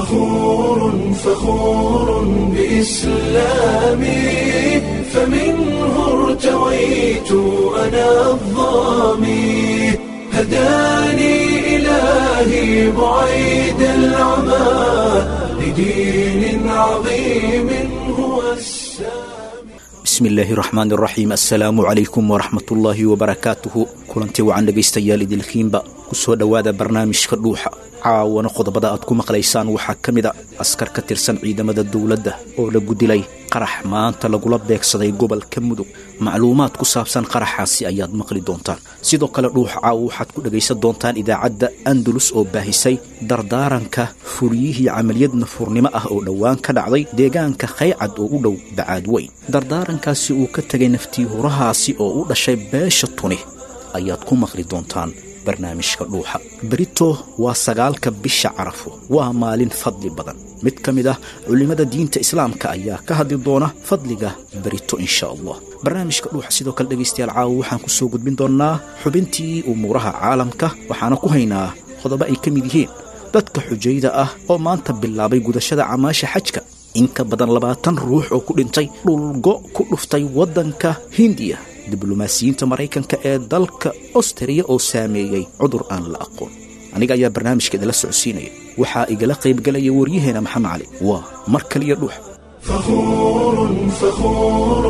فخور فخور بإسلامي فمنه ارتويت أنا الظامي هداني إلهي بعيد العمى لدين عظيم هو السامي bismillaahi raxmaan raxiim assalaamu calaykum waraxmatullaahi wabarakaatuhu kulantii wacan dhegaystayaal idilkiinba ku soo dhowaada barnaamijka dhuuxa caawana qodobada aad ku maqlaysaan waxaa ka mid a askar ka tirsan ciidamada dowladda oo lagu dilay qarax maanta lagula beegsaday gobolka mudug macluumaad ku saabsan qaraxaasi ayaad maqli doontaan sidoo kale dhuuxa caawa waxaad ku dhegaysan doontaan idaacadda andalus oo baahisay dardaaranka fuliyihii camaliyad nafurnimo ah oo dhowaan ka dhacday deegaanka khaycad oo u dhow bacaad weyn dardaarankaasi uu ka tegay naftii hurahaasi oo u dhashay beesha tuni ayaad ku maqli doontaan barnaamijka dhuuxa berito waa sagaalka bisha carafo waa maalin fadli badan mid ka mid ah culimmada diinta islaamka ayaa ka hadli doona fadliga berito insha allah barnaamijka dhuuxa sidoo kale dhegaystayaal caawa waxaan ku soo gudbin doonnaa xubintii umuuraha caalamka waxaana ku haynaa qodobo ay ka mid yihiin dadka xujayda ah oo maanta bilaabay gudashada camaasha xajka in ka badan labaatan ruux oo ku dhintay dhulgo ku dhuftay waddanka hindiya diblomaasiyiinta maraykanka ee dalka austariya oo saameeyey cudur aan la aqoon aniga ayaa barnaamijka idinla socodsiinaya waxaa igala qaybgalaya waryaheena maxamed cali waa mar kaliya dhuux فخور فخور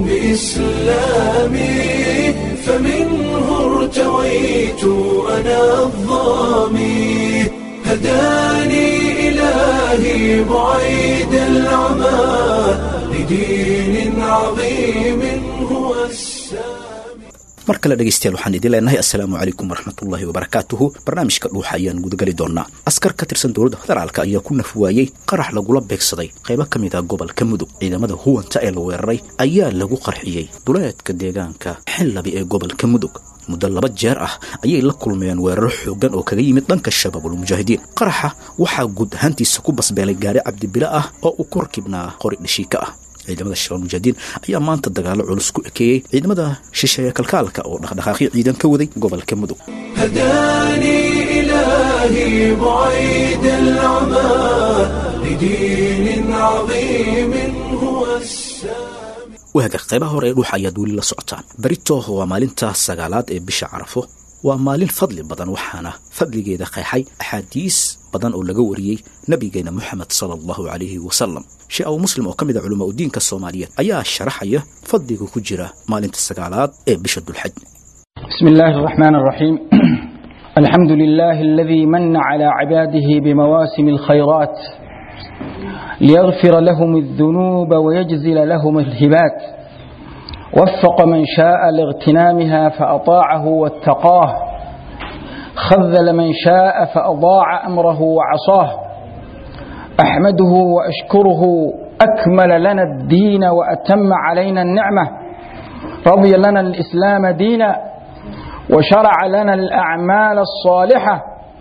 بإسلامي فمنه ارتويت أنا الظامي هداني إلهي بعيد العمى لدين عظيم هو السامي mar kale dhegaystayaal waxaan idin leenahay assalaamu calaykum waraxmatullaahi wabarakaatuhu barnaamijka dhuuxa ayaan gudageli doonaa askar ka tirsan dowladda federaalk ayaa ku nafwaayey qarax lagula beegsaday qaybo ka mid ah gobolka mudug ciidamada huwanta ee la weeraray ayaa lagu qarxiyey duleedka deegaanka xinlabi ee gobolka mudug muddo laba jeer ah ayay la kulmeen weeraro xooggan oo kaga yimid dhanka shabaabulmujaahidiin qaraxa waxaa guud ahaantiisa ku basbeelay gaari cabdibile ah oo uu ku rakibnaa qori dhashiika ah ciidamada shabaab mujaahidiin ayaa maanta dagaalo culus ku ekeeyey ciidamada shisheeye kalkaalka oo dhaqdhaqaaqyo ciidan ka waday gobolka mudug هداني إلهي بعيد العمى لدين عظيم هو السامي waaga qaybaha hore ee dhuuxa ayaad weli la socotaan berito waa maalinta sagaalaad ee bisha carafo waa maalin fadli badan waxaana fadligeeda qeexay axaadiis badan oo laga wariyey nabigeena moxamed sala allahu calayhi wasalam shee abu muslim oo ka mid a culamaa udiinka soomaaliyeed ayaa sharaxaya fadliga ku jira maalinta sagaalaad ee bisha dulxaj بسم الله الرحمن الرحيم الحمد لله الذي من على عباده بمواسم الخيرات ليغفر لهم الذنوب ويجزل لهم الهبات وفق من شاء لاغتنامها فأطاعه واتقاه خذل من شاء فأضاع أمره وعصاه أحمده وأشكره أكمل لنا الدين وأتم علينا النعمة رضي لنا الإسلام دينا وشرع لنا الأعمال الصالحة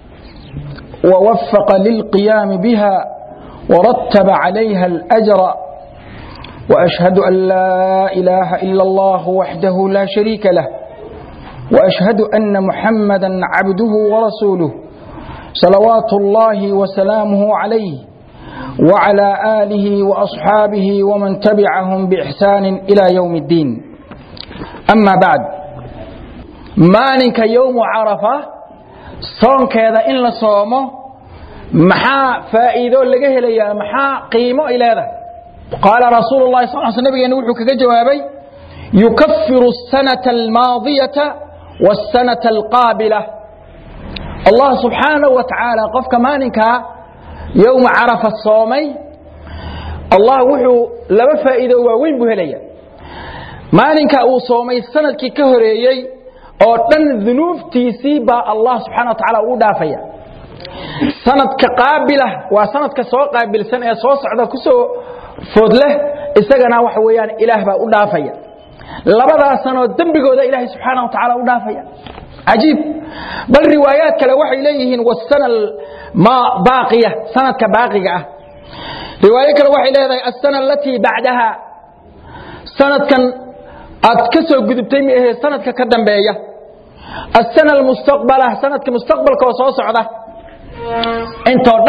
ووفق للقيام بها ورتب عليها الأجر وأشهد أن لا إله إلا الله وحده لا شريك له وأشهد أن محمدا عبده ورسوله صلوات الله وسلامه عليه وعلى آله وأصحابه ومن تبعهم بإحسان إلى يوم الدين أما بعد maalinka yowmu carafa soonkeeda in la soomo maxaa faa'iido laga helayaa maxaa qiimo ay leedahay qaala rasuulu llahi sal sl nabigeena wuxuu kaga jawaabay yukafiru asanata almaadiyata waasanata alqaabila allah subxaanahu wa tacaala qofka maalinkaa yowma carafa soomay allah wuxuu laba faa'iido waaweyn buu helaya maalinka uu soomay sanadkii ka horeeyey oo dhan dunuubtiisii baa allah subxana wa tacala ugu dhaafaya sanadka qaabilah waa sanadka soo qaabilsan ee soo socda ku soo food leh isagana waxa weeyaan ilaah baa u dhaafaya labadaas sanoo dembigooda ilaahay subxaana wa tacaala u dhaafaya cajiib bal riwaayaad kale waxay leeyihiin wasana ma baaqiya sanadka baaqiga ah riwaayo kale waxay leedahay asana alatii bacdaha sanadkan aad ka soo gudubtay ma ahee sanadka ka dambeeya asana almustaqbala sanadka mustaqbalka oo soo socda intoo dhan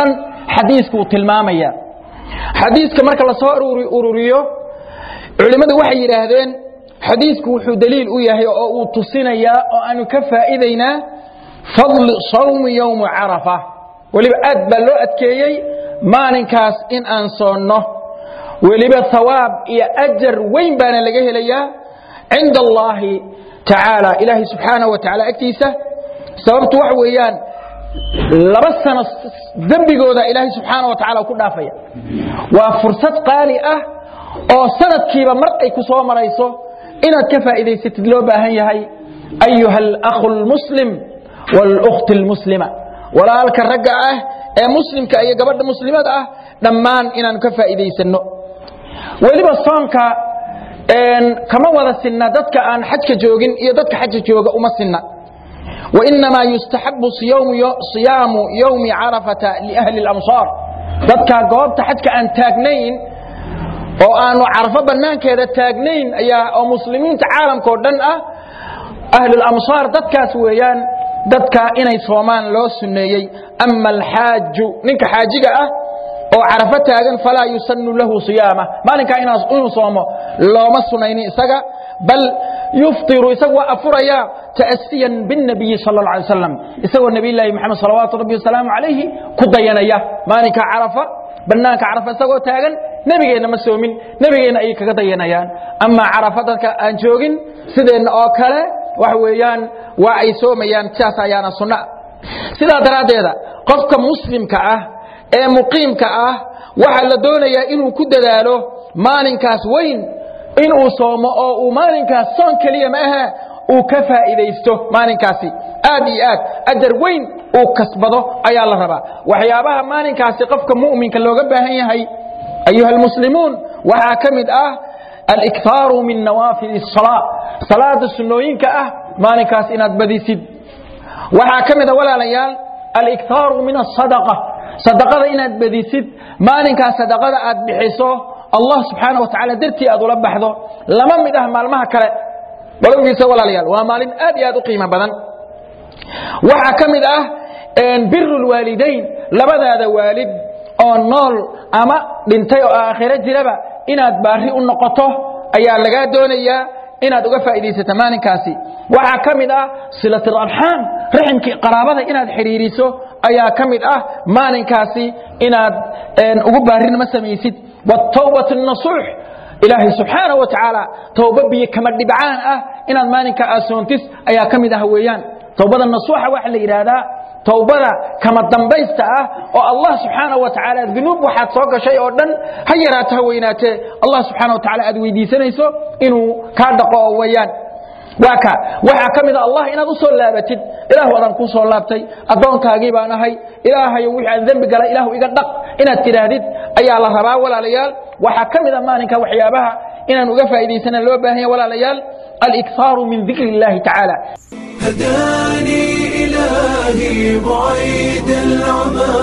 xadiiskuu tilmaamaya xadiiska marka lasoo ururiyo culimmadu waxay yidhaahdeen xadiisku wuxuu daliil u yahay oo uu tusinayaa oo aanu ka faa'iidaynaa fadli sawmi yowmi carafa weliba aad baa loo adkeeyey maalinkaas in aan soonno weliba hawaab iyo ajar weyn baana laga helayaa cinda allaahi tacaala ilaahay subxaanahu wa tacala agtiisa sababtu waxa weeyaan laba sano dembigooda ilaahay subxaana wa tacala ku dhaafaya waa fursad qaali ah oo sanadkiiba mar ay ku soo marayso inaad ka faa'iidaysatid loo baahan yahay ayuha alakhu lmuslim wاlأkhti اlmuslima walaalka ragga ah ee muslimka iyo gabadha muslimada ah dhammaan inaanu ka faa'iidaysanno weliba soonka kama wada sinna dadka aan xajka joogin iyo dadka xajka jooga uma sinna wainamaa yustaxabu siyaamu yowmi carafata liahli اlamsaar dadka goobta xajka aan taagnayn oo aanu carafo bannaankeeda taagnayn ayaa oo muslimiinta caalamkao dhan ah ahlulamsaar dadkaas weeyaan dadka inay soomaan loo sunneeyey ama alxaaju ninka xaajiga ah oo carafo taagan falaa yusanu lahu siyaama maalinkaa inuu soomo looma sunaynin isaga bal yuftiru isagu waa afuraya ta'asiyan biاnabiyi sal اla alay slam isagoo nebiyllaahi moxamed salawaatu rabbi wasalaamu calayhi ku dayanaya maalinka carafa bannaanka carafa isagoo taagan nebigeenna ma soomin nebigeenna ayay kaga dayanayaan amaa carafa dadka aan joogin sideenna oo kale waxa weeyaan waa ay soomayaan sidaas ayaana sunna sidaa daraaddeeda qofka muslimka ah ee muqiimka ah waxaa la doonayaa inuu ku dadaalo maalinkaas weyn inuu soomo oo uu maalinkaas soon keliya ma aha uu ka faa'iidaysto maalinkaasi aad iyo aad ajar weyn uu kasbado ayaa la rabaa waxyaabaha maalinkaasi qofka mu'minka looga baahan yahay ayuha almuslimuun waxaa ka mid ah aliktaaru min nawaafil الsalaa salaada sunnooyinka ah maalinkaas inaad badisid waxaa ka mid a walaalayaal aliktaaru min asadaqa sadaqada inaad badisid maalinkaas sadaqada aad bixiso allah subxaana wa tacaala dartii aad ula baxdo lama mid ah maalmaha kale balowgiisa walaalayaal waa maalin aad iyo aad u qiimo badan waxaa ka mid ah biru lwaalidayn labadaada waalid oo nool ama dhintay oo aakhiro jiraba inaad baari u noqoto ayaa lagaa doonayaa inaad uga faa'iidaysato maalinkaasi waxaa ka mid ah silat alarxaam raximkii qaraabada inaad xidhiiriso ayaa ka mid ah maalinkaasi inaad ugu baarinimo samaysid wtawbat nasuux ilaahay subxaana wa tacaala towba biyo kama dhibcaan ah inaad maalinka asoontis ayaa ka mid ah weeyaan towbada nasuuxa waxaa la yidhaahdaa towbada kama dambaysta ah oo allah subxaana wa tacaala dunuub waxaad soo gashay oo dhan ha yaraato ha weynaatee allah subxaana wa tacala aad weydiisanayso inuu kaa dhaqo oo weeyaan waa ka waxaa ka mid a allah inaad u soo laabatid ilaahu adaan kuu soo laabtay addoonkaagii baan ahay ilaahayo wixii aan dembi galay ilaahu iga dhaq inaad tidhaahdid ayaa la rabaa walaalayaal waxaa ka mid a maalinka waxyaabaha inaan uga faa'iidaysana loo baahan yahay walaalayaal aliktaaru min dikri illahi tacaala هداني إلهي بعيد العمى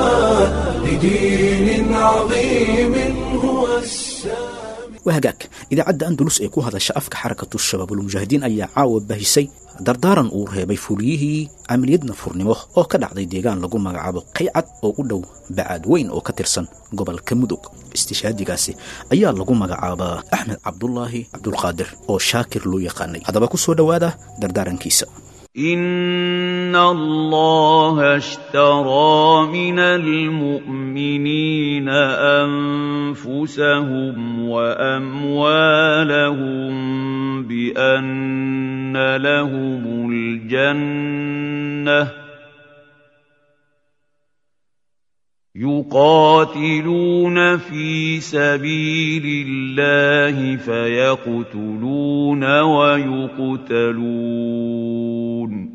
لدين عظيم هو السامي waa hagaag idaacadda andalus ee ku hadasha afka xarakatu shabaabulmujaahidiin ayaa caawa bahisay dardaaran uu reebay fuliyihii camaliyad nafurnimo oo ka dhacday deegaan lagu magacaabo qaycad oo u dhow bacaad weyn oo ka tirsan gobolka mudug istishaadigaasi ayaa lagu magacaabaa axmed cabdulaahi cabdulqaadir oo shaakir loo yaqaanay haddaba ku soo dhowaada dardaarankiisa إن الله اشترى من المؤمنين أنفسهم وأموالهم بأن لهم الجنة يقاتلون في سبيل الله فيقتلون ويقتلون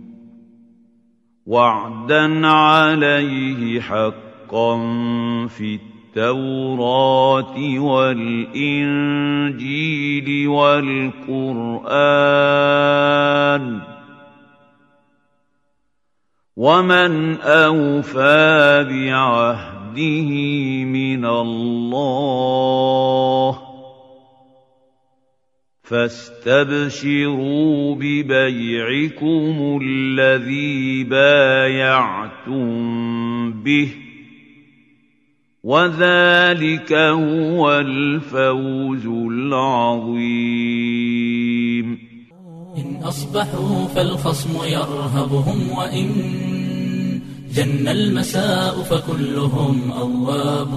وعدا عليه حقا في التوراة والإنجيل والقرآن ومن أوفى بعهده من الله فاستبشروا ببيعكم الذي بايعتم به وذلك هو الفوز العظيم إن أصبحوا فالخصم يرهبهم وإن جن المساء فكلهم أواب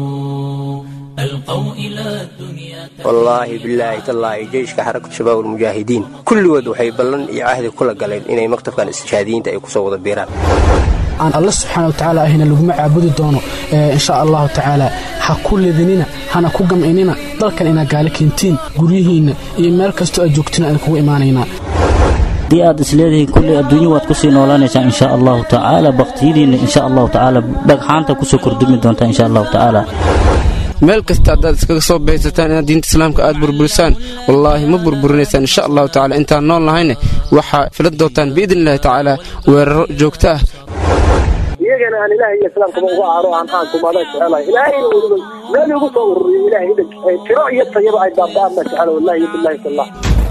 ألقوا إلى الدنيا wallaahi bilaahi tallaahi jeyshka xarakatu shabaab almujaahidiin kulligood waxay ballan iyo cahdi kula galeen inay maktabkan istishhaadiyiinta ay kusoo wada biiraan aan alle subxaana wa tacaala ahina laguma caabudi doono insha allahu tacaala ha ku ledinina hana ku gamcinina dalkan inaa gaali keentiin guryihiinna iyo meel kastoo aad joogtina aan kugu imaanaynaa haddii aad isleedihiin kulley adduunyo waad kusii noolaanaysaa insha allahu tacaala baktiyadiinna insha allahu tacaala dhagxaanta kusoo kordhumi doontaa insha allahu tacaala meel kasta haddaad iskaga soo baysataan inaad diinta islaamka aad burburisaan wallaahi ma burburinaysaan insha allahu tacala intaan nool nahayne waxaa filan doontaan biidni illahi tacaala weeraro joogto ah iyagana aan ilaahay iyo islaamkaba uga aaro aan aankumada jecelahay ilaahayna weliba meel igu soo ururiyo ilaahay idanka tiro iyo tayaba ay baaba'aan baan jecela wallahi billahi tallah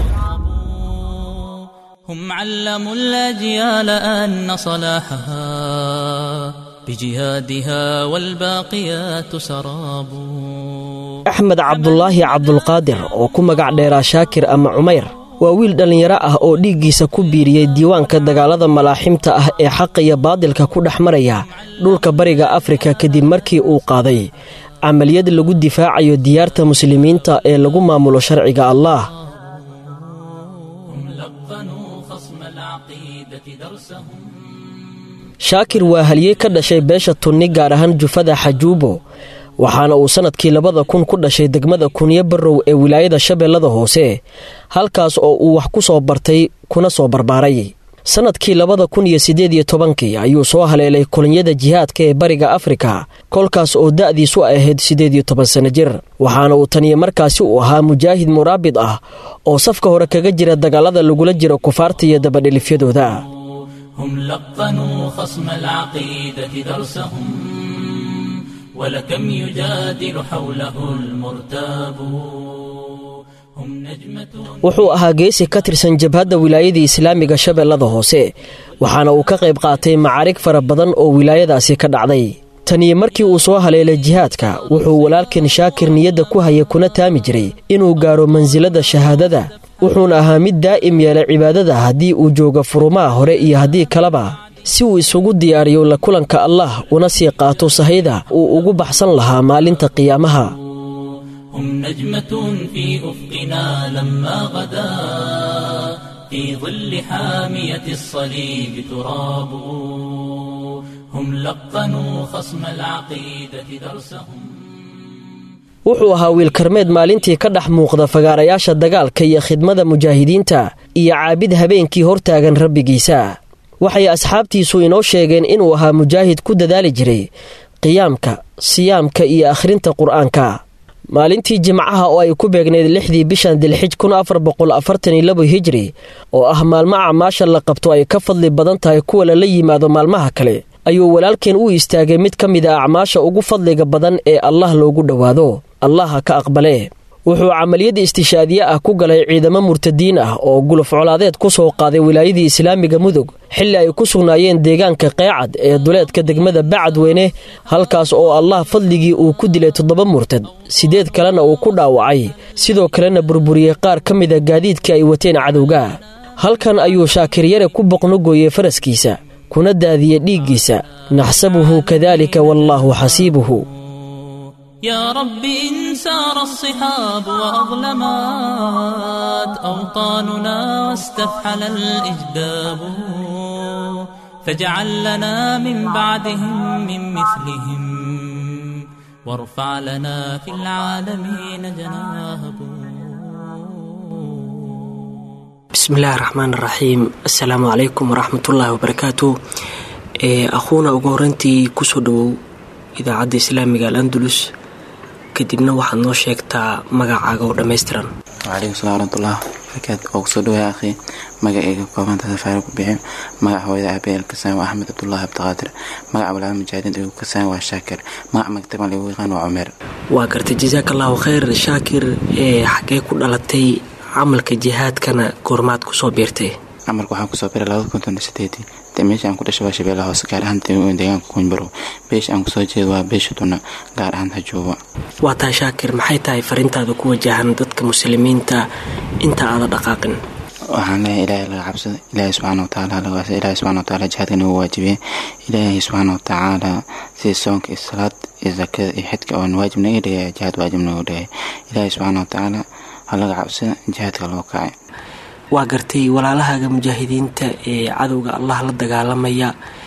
هم علموا الأجيال أن صلاحها بجهادها والباقيات سراب axmed cabdulaahi cabdulqaadir oo ku magac dheeraa shaakir ama cumayr waa wiil dhallinyaro ah oo dhiiggiisa ku biiriyey diiwaanka dagaalada malaaximta ah ee xaqa iyo baadilka ku dhex maraya dhulka bariga afrika kadib markii uu qaaday camaliyad lagu difaacayo diyaarta muslimiinta ee lagu maamulo sharciga allaah shaakir waa haliyey ka dhashay beesha tunni gaar ahaan jufada xajuubo waxaana uu sannadkii labada kun ku dhashay degmada kunyo barrow ee wilaayada shabeellada hoose halkaas oo uu wax ku soo bartay kuna soo barbaaray sannadkii labada kun iyo siddeed iyo tobankii ayuu soo haleelay kolonyada jihaadka ee bariga afrika kolkaas oo da'diisu ahayd siddeed iyo toban sanno jir waxaana uu taniyo markaasi uu ahaa mujaahid muraabid ah oo safka hore kaga jira dagaalada lagula jiro kufaarta iyo dabadhelifyadooda هم لقنوا خصم العقيدة درسهم ولكم يجادل حوله المرتاب هم نجمة wuxuu ahaa geesi ka tirsan jabhadda wilaayada islaamiga shabeellada hoose waxaana uu ka qayb qaatay macaarig fara badan oo wilaayadaasi ka dhacday taniyo markii uu soo haleelay jihaadka wuxuu walaalkan shaakir niyadda ku haya kuna taami jiray inuu gaaro mansilada shahaadada wuxuuna ahaa mid daa'im yeelay cibaadada haddii uu joogo furumaha hore iyo haddii kaleba si uu isugu diyaariyo la kulanka allah una sii qaato sahayda uu ugu baxsan lahaa maalinta qiyaamaha هم نجمة في أفقنا لما غدا في ظل حامية الصليب تراب هم لقنوا خصم العقيدة درسهم wuxuu ahaa wiil karmeed maalintii ka dhex muuqda fagaarayaasha dagaalka iyo khidmada mujaahidiinta iyo caabid habeenkii hortaagan rabbigiisa waxay asxaabtiisu inoo sheegeen inuu ahaa mujaahid ku dadaali jiray qiyaamka siyaamka iyo akhrinta qur'aanka maalintii jimcaha oo ay ku beegnayd lixdii bishan dilxij kun afar boqol afartan iyo labo hijri oo ah maalmo acmaasha la qabto ay ka fadli badan tahay kuwa lala yimaado maalmaha kale ayuu walaalkeen u istaagay mid ka mid a acmaasha ugu fadliga badan ee allah loogu dhowaado allaha ka aqbalee wuxuu camaliyad istishaadiye ah ku galay ciidamo murtadiin ah oo guluf colaadeed ku soo qaaday wilaayadii islaamiga mudug xilli ay ku sugnaayeen deegaanka qeecad ee duleedka degmada bacadweyne halkaas oo allah fadligii uu ku dilay toddoba murtad siddeed kalena uu ku dhaawacay sidoo kalena burburiyey qaar ka mida gaadiidkii ay wateen cadowga halkan ayuu shaakiryare ku boqnogooyey faraskiisa kuna daadiyey dhiiggiisa naxsabuhu kadaalika wallaahu xasiibuhu يا رب إن سار الصحاب وأظلمت أوطاننا واستفحل الإجداب فاجعل لنا من بعدهم من مثلهم وارفع لنا في العالمين جناهب bismillaahi raxmaan raxiim assalaamu calaykum waraxmatullaahi wabarakaatu akhuuna ugu horeyntii kusoo dhawow idaacadda islaamiga al andalus kadibna waxaad noo sheegtaa magacaaga oo dhammaystiran wcalaykum salam waraxmatullah barakaatu oo kusoo dhawaya akhi magacayga koobantaada faari ku bixin magaca hooyada aabe elkasaan waa axmed cabdullaahi abdiqaadir magaca walaala mujaahidiin igu kasaan waa shaakir magaca magtaban lagu yaqaan waa cumeer waa gartay jasaakallaahu khayr shaakir ee xaggee ku dhalatay camalka jihaadkana goormaad kusoo biirtay camalka waxaan kusoo biray labada konton iyo sideedii ahaatee meesha aan ku dhashay waa shabeellaha hoose gaar ahaan deegaanka kuunbarow beesha aan kusoo jeedo waa beesha tuna gaar ahaan hajuuba waa tahay shaakir maxay tahay fariintaada ku wajahan dadka muslimiinta inta aada dhaqaaqin waxaan leeyahay ilaahay laga cabsada ilaahay subxaana watacaala lagaasa ilaahay subxana watacaala jihaadka nagu waajibiyey ilaahay subxaana watacaala sida soonka iyo salaad iyo zakada iyo xidka oon waajib naga dhigaya jihaad waajib nagu dhigay ilaahay subxaana watacaala ha laga cabsada jihaadka loo kacay waa gartay walaalahaaga mujaahidiinta ee cadowga allah la dagaalamaya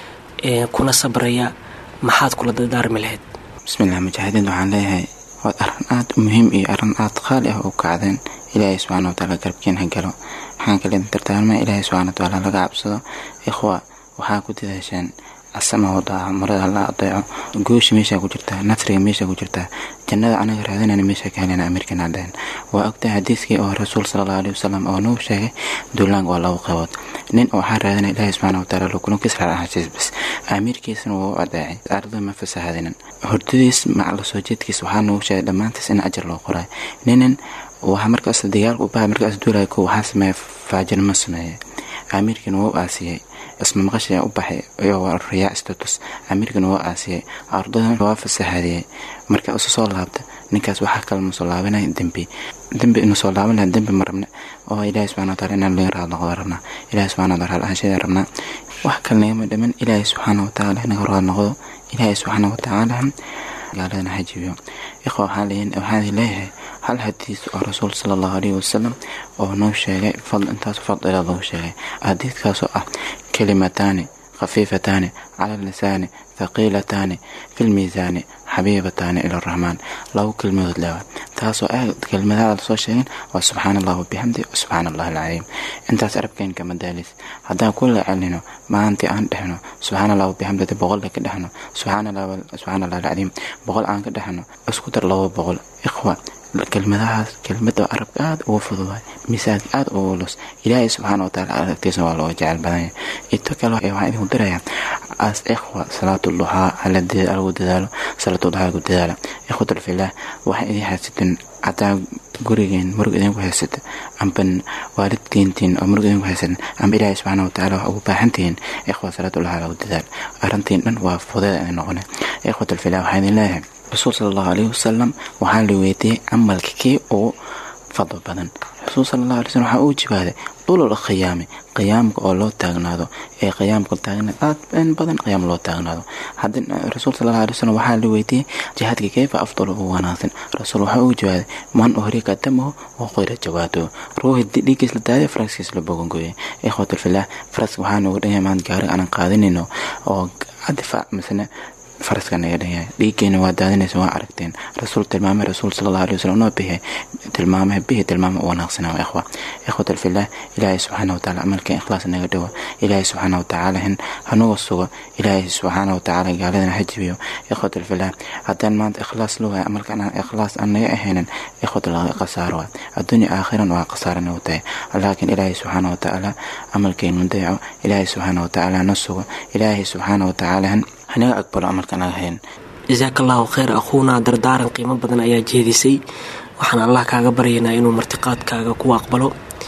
ee kuna sabraya maxaad kula dardaarmi lahayd bismillah mujaahidiinta waxaan leeyahay waa arrin aad u muhiim iyo arrin aad qaali ah u kacdeen ilaahay subxaana watacaala garabkiin ha galo waxaan kale dardaarmaya ilaahay subxaana watacaala laga cabsado ikhwa waxaa ku dadaasheen asama wadaa marada la adeeco goosha meeshaa ku jirtaa nasriga meeshaa ku jirtaa jannada anaga raadinayna meesha ka helena amirkan cadeen waa ogtahay xadiiskii oo rasuul sala allahu alayhi wasalam oo nagu sheegay duulaanka waa laba qaybood nin waxaa raadinaya ilaahay subxaana watacaala lukulun kisra ahashiis bas amiirkiisana waa u adeecay ardada ma fasahadinin hordadiis macla soo jeedkiis waxaa nagu sheegay dhammaantiis in ajar loo qoray ninin waxaa markaas dagaalka u bahay markaas duulaya ko waxaa sameeya faajirnimo sameeyay amiirkiina waa u aasiyey isma maqashaya u baxay iyagoo riyaa status amiirkana waa aasiyey ardadan waa fasaxadiyey marka isu soo laabta ninkaas waxaa kale masoo laabanaya dembi dembi inu soo laaban laha dembi ma rabna oo ilaahi subxana wataala inaan laga raad noqdo rabnaa ilahi subxana wataala ahaansheeda rabnaa wax kale nagama dhiman ilaahi subxaana watacaala inaga raad noqdo ilaahi subxaana watacaala gaaladana hajibiyo ikhwa waxaan leeyahay hal xadiis oo rasuul sala allahu alayhi wasalam oo noo sheegay fadl intaas fadila lagu sheegay xadiidkaasoo ah kelimataani khafiifataani cala lisaani thaqiilataani fi lmiisaani xabiibataani ila araxmaan labo kelmadood leewa taasoo ah kelmadaha lasoo sheegin waa subxaana allah wabixamdi subxaana allah alcadiim intaas arabkeen kama daalis haddaan ku lecelino maantii aan dhexno subxaana allah wabixamdi boqolle ka dhexno subxaana allah alcadiim boqol aan ka dhexno isku dar labo boqol ikhwa kelmadahaas kelmada arabka aada uga fududahay miisaanka aada uga ulus ilaahay subxaana wataala aragtiisa waa looga jecel badanya ito kale waxaan idinku dirayaa as ikhwa salaatu duxaa lagu dadaalo salaatu duxaa lagu dadaalo ikhwatul filaah waxay idin haysatin hadaa gurigeen murug idinku haysata amba waalidkeentiin oo murug idinku haysatin amba ilaahay subxaana wataala wax ugu baahantihiin ikhwa salaatu duxaa lagu dadaalo arrintiin dhan waa fudeeda idin noqone ikhwatul filaah waxaan idin leeyahay rasuul sala allahu alayhi wasalam waxaa la weydiiyey camalka kii ugu fadlo badan rasuul sala allahu alay slm waxaa uu jibaaday dulul khiyaami qiyaamka oo loo taagnaado ee qiyaamka taagnaad aad in badan qiyaam loo taagnaado haddii rasuul sala allahu alay slm waxaa la weydiiyey jihaadka keyfa afdal ugu wanaagsan rasuul waxaa uu jawaaday man uhriqa damahu wa qoyra jawaatuhu ruuxi dhiiggiis la daadiya faraskiis la bogongooyay ikhwatul filaah faraska waxaa noogu dhanyahay maanta gaariga aanan qaadanayno oo difaac misne faraska naga dhanyahay dhiiggeena waa daadinaysa waa aragteen rasuul tilmaamay rasuul sala allahu alay wasalam noo bihe tilmaamay bihi tilmaama u wanaagsanaa waa ikhwa ikhwatal filah ilaahay subxaana watacaala amalkeen ikhlaas naga dhowa ilaahay subxaana watacaala hin hanuga sugo ilaahay subxaana watacaala gaaladana ha jibiyo ikhwatal filah haddaan maanta ikhlaas la waaya amalkan aan ikhlaas aan naga ahaynin ikhwatal khasaaro waa adduunya aakhiran waa khasaaro nagu tahay laakiin ilaahay subxaana watacaala amalkeenu dayaco ilaahay subxaana watacaala na sugo ilaahay subxaana watacaala hin hanaga aqbalo amalka naga hayn jasaaka allahu kheyr akhuuna dardaaran qiimo badan ayaa jeedisay waxaan allah kaaga baryaynaa inuu martiqaadkaaga ku aqbalo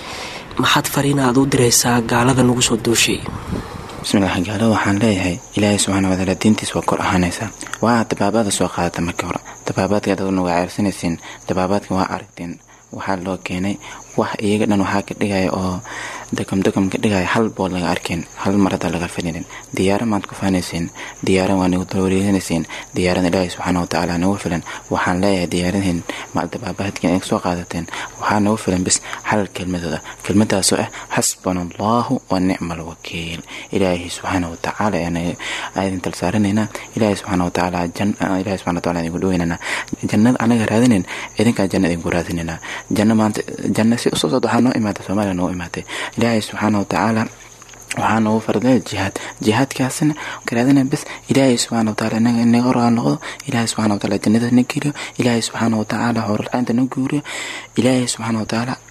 maxaad fariina aad u diraysaa gaalada nagu soo duushay bismillaah gaalada waxaan leeyahay ilaahay subxaana watacaala diintiis waa kor ahaanaysaa waa dabaabaada soo qaadata markii hore dabaabaadka dad nuga ceyrsanaysiin dabaabaadka waa aragteen waxaa loo keenay wax iyaga dhan waxaa ka dhigaya oo degam degam ka dhigaya hal bood laga arkeen hal marada laga fadhinin diyaara maad ku faanaysiin diyaaran waa nagu dawareeganaysiin diyaarada ilaahay subxaana watacaala nagu filan waxaan leeyahay diyaaradihin maal dabaabahadkiin ay soo qaadateen waxaa nagu filan bis hal kelmadooda kelmadaasoo ah xasbana allahu wa nicma alwakiil ilaahay subxaana watacaala aydin talsaaranaynaa ilaahay subxaana watacaala ilaahay subxana wataala idinku dhoweynaynaa jannada anaga raadinayn idinkaa janna idinku raadinaynaa janna maanta janna si usoo socda waxaa noo imaatay soomaaliya noogu imaatay ilaahay subxaana watacaala waxaa noogu fardaya jihaad jihaadkaasna karaadina bes ilaahay subxaana wataala inaga raal noqdo ilaahay subxaana wataala jannada na geliyo ilaahay subxaana watacaala horalcaynta na guuriyo ilaahay subxaana watacaala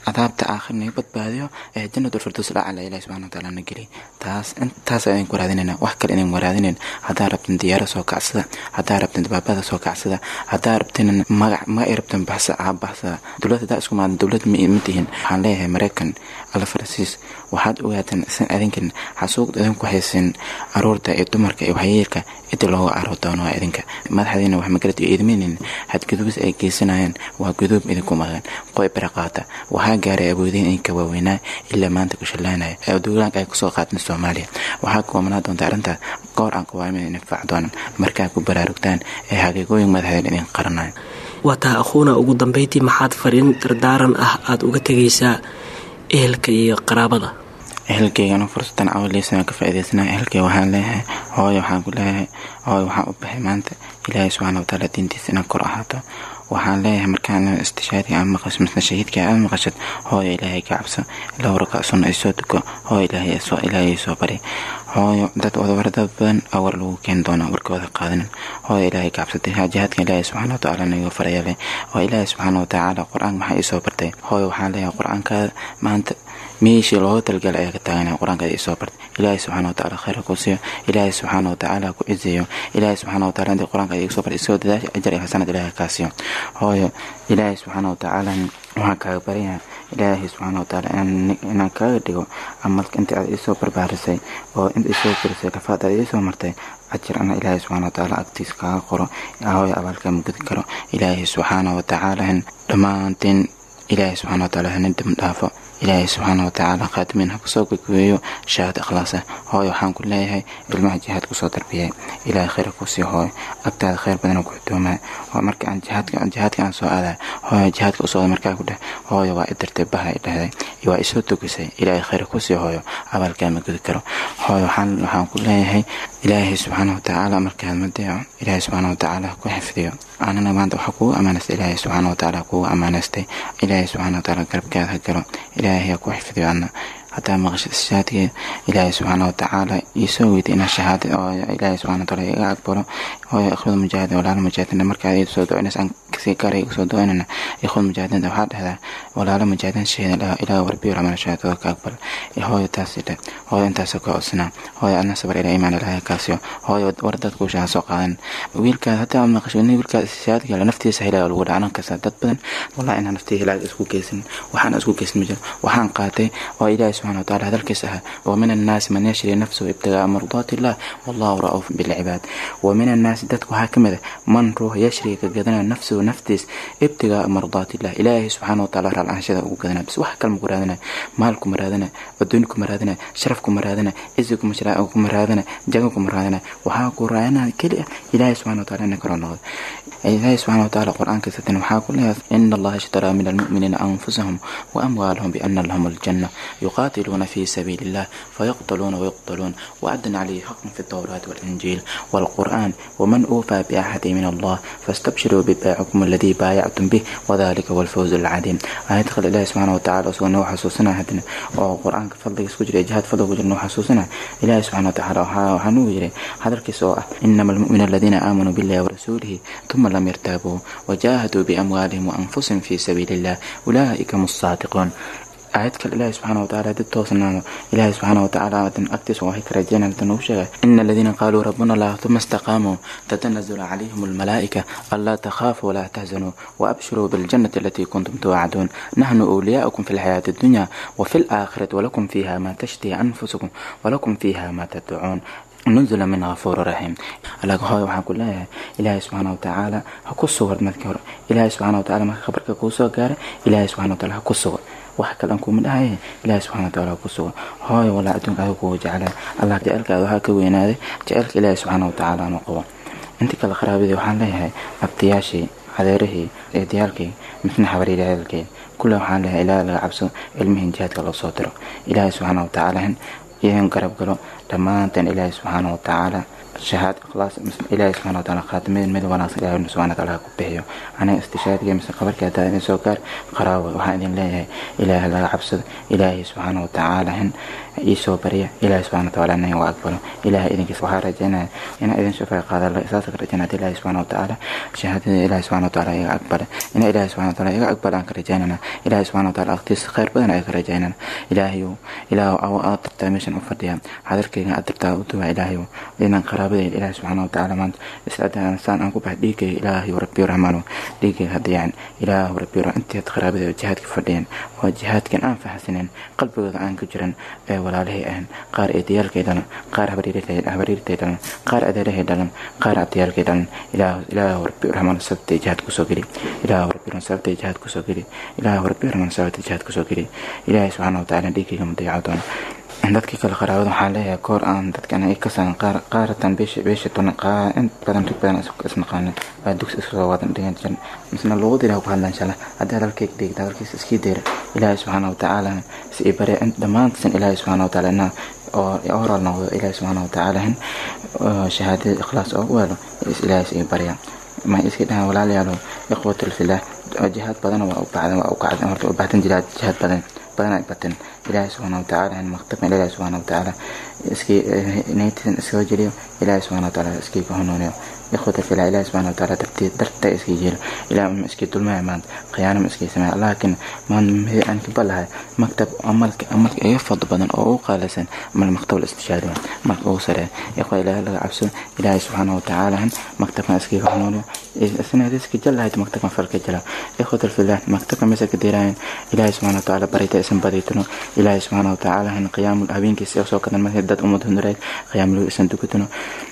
cadaabta aakhir naga badbaadiyo ee jannatul firdaws lacala ilahi subxana wataala na geliy taas intaas ayaan ku raadinayna wax kale inaan waraadinayn haddaa rabtin diyaaro soo kacsada haddaa rabtin dabaabada soo kacsada haddaa rabtin magac ma ay rabtin baxsa aa baxsada dowlad haddaa isku maadan dowlad ma ma tihin waxaan leeyahay maraykan alla farasiis waxaad ogaataan isan adinkan xasuuqda idinku haysin aruurta iyo dumarka iyo waxyeelka cidda looga caro doono waa idinka madaxdiina wax magarad iyo idminin hadgudubis ay geysanayaan waa guduub idinku maqan qoy baraqaata waxaa gaaray awoodeen idinka waaweynaa ilaa maanta ku shallaanaya ee duulaanka ay kusoo qaateen soomaaliya waxaa kuwamanaa doonta arrintaas goor aan qawaamida inifaac doonan markaa ku baraarugtaan ee xaqiiqooyin madaxdeen idin qaranayo waa taa akhuuna ugu dambayntii maxaad fariin dardaaran ah aada uga tegaysaa ehelka iyo qaraabada ehelkeygana fursadan awaleysan ka faa'iidaysana ehelkeyga waxaan leeyahay hooyo waxaan ku leeyahay hooyo waxaan u baxay maanta ilaahay subxaana watacaala diintiisa inaan kor ahaato waxaan leeyahay markaan istishaadiga aan maqasho misna shahiidka aad maqashad hooyo ilaahay ka cabso laba rakac sunna ay soo tuko hooyo ilaahay soo ilaahay soo bari hooyo dad wadawar dad badan awar lagu keeni doona warkooda qaadanin hooyo ilaahay ka cabsatay jihaadka ilaahay subxaana watacaala naga farayale oo ilaahay subxaana watacaala qur-aanka maxaa ii soo bartay hooyo waxaan leeyahay qur-aankaada maanta meeshii looga talgala ayaa ka taaganaya qur-aankaada isoo bartay ilaahay subxaana watacaala khayra ku siiyo ilaahay subxaana watacaala ku cizeeyo ilaahay subxaana wataala intii qur-aanka iga soo bartay isoo dadaasha ajar iyo xasanad ilaahay kaa siiyo hooyo ilaahay subxaana watacaala waxaan kaaga baryayaa ilaahay subxaana watacaala inaan kaaga dhigo amalka intii aad iisoo barbaarisay oo inta isoo korisay rafaad aad iisoo martay ajir ana ilaahay subxaana watacaala agtiisa kaaga qoro hooyo abaalkaa mugudi karo ilaahay subxaana watacaala dhammaanteen ilaahay subxaana watacaala hana dam dhaafo ilaahay subxaana watacaala khaatimiin ha kusoo gogweeyo shahaad ikhlaasa hooyo waxaan ku leeyahay ilmaha jihaad kusoo darbiyay ilaahay khayr ku sii hooyo agtaada khayr badan ku xutoomaa marka aan jihaadka jihaadka aan soo aaday hooyo jihaadka usoo markaa ku dheh hooyo waa idirtay baha i dhehday waa isoo togisay ilaahay khayr ku sii hooyo abaalkaa ma gudi karo hooyo waxaan waxaan ku leeyahay ilaahay subxaana watacaala markaad ma deeco ilaahay subxaana watacaala ku xifdiyo anana maanta waxaa kugu ammaanaystay ilaahay subxaana watacaala kugu ammaanaystay ilaahay subxaana watacaala garabkaada ha galo ilaahay ha ku xifdiyo ana hadaa maqashid shahaadkeeda ilaahay subxaana watacaala iisoo weyday inaa shahaada oo ilaahay subxana wataala iga aqbalo hooyo ikhwada mujaahidin walaala mujaahidin markaad ii soo ducinays aan kasii gaara iga soo ducinayna ikhwada mujaahidinta waxaa dhahdaa walaala mujaahidin shahidan dhaha ilaaha warbiyo ramana shahaadada ka aqbal hooyo taasi dheh hooyo intaasoo ka codsanaa hooyo adna sabar ilaa imaan ilaahay kaasiyo hooyo war dadku shaha soo qaadan wiilkaad hadaa aad maqasho nin wiilkaad shahaadka hela naftiisa hilaaga lagu dhacanan kasta dad badan wallahi inaan naftii hilaaga isku geysan waxaan isku geysan ma jiro waxaan qaatay oo ilaahay subxana wataala hadalkiisa ahaa ومن الناس من يشري نفسه ابتغاء مرضات الله والله رؤوف بالعباد ومن الناس dadku waxaa ka mid a man ruux yashri ka gadanaya nafsuhu naftiis ibtigaa mardaat illah ilaahay subxaana wataala raalcaanshada ugu gadanaya bis wax kale maku raadinaya maal kuma raadinaya adduun kuma raadinaya sharaf kuma raadinaya cizi kuma raadinaya jago kuma raadinaya waxaa ku raadinaya keli ah ilaahay subxana wataala ina karo noqdo ilaahay subxana wataala qur-aankiisa tan waxaa ku leeyahay ina allaha ishtaraa min almu'miniina anfusahum wa amwaalahum biana lahum aljanna yuqaatiluuna fi sabiili illah فيقتلون ويقتلون وعدا عليه حقا في التوراة والإنجيل والقرآن ومن أوفى بعهده من الله فاستبشروا ببيعكم الذي بايعتم به وذلك هو الفوز العظيم آيات خل الله سبحانه وتعالى سوى حسوسنا هدنا وقرآن كفضل يسكجري جهاد فضل وجر حسوسنا إله سبحانه وتعالى وحنو يجري هذا الكسوء إنما المؤمن الذين آمنوا بالله ورسوله ثم لم يرتابوا وجاهدوا بأموالهم وأنفسهم في سبيل الله أولئك هم الصادقون aayad kale ilaahi subxaana watacaala dad toosnaado ilaahi subxaana watacaala dan agtiisa waxay ka rajeynayaan dan ugu sheegay ina aladiina qaaluu rabbuna allah uma istaqaamuu tatanazalu calayhim almalaa'ika anlaa takhaafu walaa tahzanuu waabshiruu biljannati alatii kuntum tuwacduun nahnu awliyaa'ukum fi lxayaati addunya wafi alaakhirati walakum fiiha maa tashtihi anfusukum walakum fiiha maa tadcuun nuzula min ghafuuri raxiim alaga hooy waxaan ku leeyahay ilaahay subxaana watacaala ha ku sugo markii hore ilaahay subxaana watacaala marka khabarka kuu soo gaara ilaahay subxana wataala ha ku sugo wax kale aan kuma dhahaye ilaahay subxana wataala ha ku sugo hooy walaa adduunka adiga kugu jeclaa allah jecelkaada waxaa ka weynaaday jecelka ilaahay subxaana watacaala ama qabo inta kale qaraabadii waxaan leeyahay abtiyaashii adeerihii eedayaalkii midna xabariiryaalkii kule waxaan leeyahay ilaahay laga cabso ilmihin jihaadka loo soo diro ilaahay subxaana watacaala iyan garab galo dhammaanteen ilaahay subxaana watacaala shahaad ikhlaas ilaahay subxana wataala khaatimadeed mid wanaagsan ilaahay subxana wataala ku bixiyo aniga istishaadiga mise qabarkii hadaa idin soo gaar qaraawe waxaan idin leeyahay ilaahay laga cabsado ilaahay subxaana watacaala hin iisoo barya ilaahay subxana wataala nin waa aqbalo ilaahay idinkiis waxaa rajaynaya inaa idin shafaa qaada saasa ka rajaynaya ilaahay subxana watacaala shahaadada ilaahay subxana wataala iga aqbala inaa ilaahay subxana wataala iga aqbala aan ka rajaynana ilaahay subxana wataala aqtiisa khayr badan ayaa ka rajaynana ilaahayow ilaahu aad dirtaa meeshan u fadhiya hadalkayga aad dirtaa u duwa ilaahayow inaan qaraabadayda ilaahay subxana watacaala maanta iscadaan saan aan ku bax dhiigayga ilaahayow rabbiyo raxmaano dhiigayga hadayaan ilaahu rabbiyo intii qaraabadayda jihaadka fadhiyeen waa jihaadkan aan fahamsanen qalbigooda aan ku jiran ee walaalihii ahan qaar eedayaalkay dhalan qaar habariirtay dhalan qaar adeerahay dhalan qaar abdayaalkay dhalan ilaahu rabbi raxmaan sababtay jihaad kusoo geli ilaahu rabbi raxmaan sababtay jihaad kusoo geli ilaahu rabbi raxmaan sababtay jihaad kusoo geli ilaahay subxaana watacaala dhiigayga ma dayaco doono dadkii kale qaraabada waxaa leeyahay koor aan dadkan ay ka saaran qaar qaaratan beesha beesha tunan qaa in badan rig badan isnaqaana baa dugsi iska soo wadan dhigan jiran misna luuqada ilaah ku hadlaan inshallah haddii hadalkayga dhigta hadalkiisa iskii deera ilaahay subxaana watacaala si i bare dhammaantisan ilaahay subxaana watacaala inaa oo horaal noqdo ilaahay subxaana watacaala hin shahaadada ikhlaas oo u helo ilaahay si i barya ma iska dhahan walaalayaalo ikhwatul filah jihaad badan waa u bacdan waa u kacdan horta u baaxdan jihaad jihaad badan badan ay bateen ilaahay subxaana watacaala in maktabkan ilaahay subxaana watacaala iskii naytisan iskaga jeliyo ilaahay subxaana watacaala iskii ka hanuuniyo ikhwata filah ilaahay subxaana watacaala darteed darta iskii jelo ilaah ma iskii dulmaya maanta khiyaano ma iskii sameeya laakiin maanta midi aan ka balahay maktab amalka amalka iga fadl badan oo ugu qaalisan mal maktab istishaari marka ugu sareeya ikhwa ilaahay laga cabsado ilaahay subxaana watacaala maktabkan iskii ka hanuuniyo isna riski jalahayd maktabkan falka jala ikhwata filah maktabkan mesa ka diraayan ilaahay subxaana watacaala barayta isan badaytano ilaahay subxaana watacaala hin qiyaamul habeenkiisa soo kadan markay dad ummad hunurayd qiyaamul isan dukatano